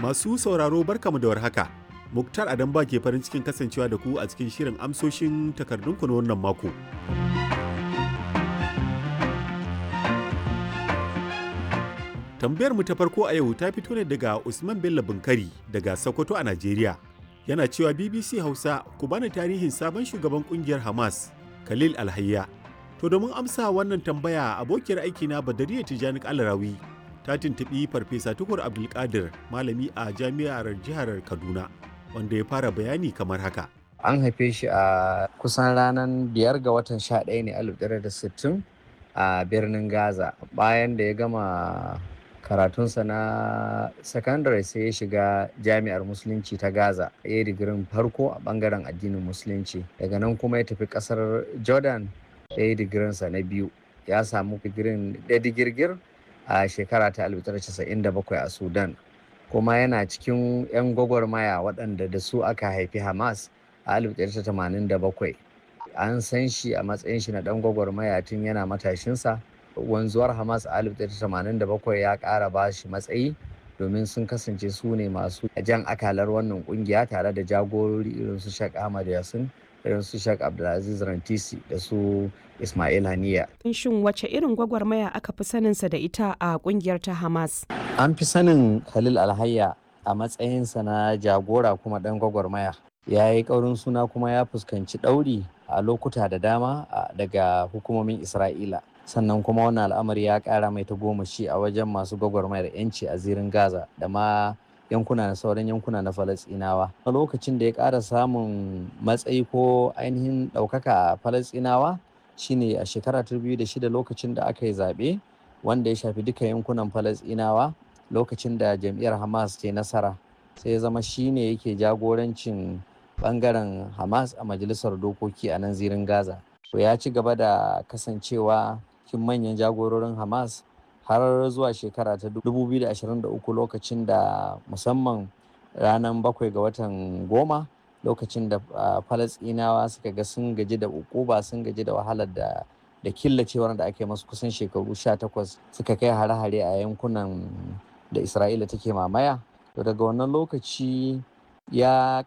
Masu sauraro barkamu da warhaka. Muktar Adamba ke farin cikin kasancewa da ku a cikin shirin amsoshin takardunku na wannan mako. Tambayar mu ta farko a yau ta fito ne daga Usman Bello Bunkari daga Sokoto a Najeriya. Yana cewa BBC Hausa ku bani tarihin sabon shugaban kungiyar Hamas, Khalil Alhayya. To domin amsa wannan tambaya abokiyar aikina Badariya Tijani Alarawi ta tuntuɓi Farfesa Tukur Abdulkadir malami a jami'ar jihar Kaduna wanda ya fara bayani kamar haka. An haife shi a kusan ranar biyar ga watan sha ɗaya ne alif da sittin a birnin Gaza bayan da ya gama karatunsa na sakandare sai ya shiga jami'ar musulunci ta gaza ya yi digirin farko a bangaren addinin musulunci daga nan kuma ya tafi kasar jordan ya yi digirinsa na biyu ya samu digirin da digirgir a shekara ta 1997 a sudan kuma yana cikin 'yan gwagwarmaya waɗanda da su aka haifi hamas a 1987 an san shi a matsayin shi na ɗan gwagwarmaya tun yana matashinsa wanzuwar hamas a 1987 ya ƙara ba shi matsayi domin sun kasance su ne masu jan akalar wannan kungiya tare da jagorori irin su Sheikh Ahmad Yasin irin su Sheikh Abdulaziz Rantisi da su Ismail Haniya. Shin wace irin gwagwarmaya aka fi saninsa da ita a kungiyar ta Hamas? An fi sanin Khalil Alhayya a matsayinsa na jagora kuma ɗan gwagwarmaya. Ya yi ƙaurin suna kuma ya fuskanci ɗauri a lokuta da dama daga hukumomin Isra'ila. sannan kuma wannan al'amari ya kara mai tagomashi a wajen masu gwagwarmayar yanci a zirin gaza da ma yankuna na sauran yankuna na falasinawa a lokacin da ya kara samun matsayi ko ainihin ɗaukaka a falasinawa shine a shekara ta shida lokacin da aka yi zaɓe wanda ya shafi duka yankunan falasinawa lokacin da jam'iyyar hamas ke nasara sai ya zama shine yake jagorancin bangaren hamas a majalisar dokoki a nan zirin gaza to ya ci gaba da kasancewa cikin manyan jagororin Hamas har zuwa shekara ta 2023 lokacin da musamman ranar bakwai ga watan goma lokacin da falasinawa suka ga sun gaji da ukuba sun gaji da wahalar da da killacewar da ake masu kusan shekaru 18 suka kai hare-hare a yankunan da isra'ila take mamaya to daga wannan lokaci ya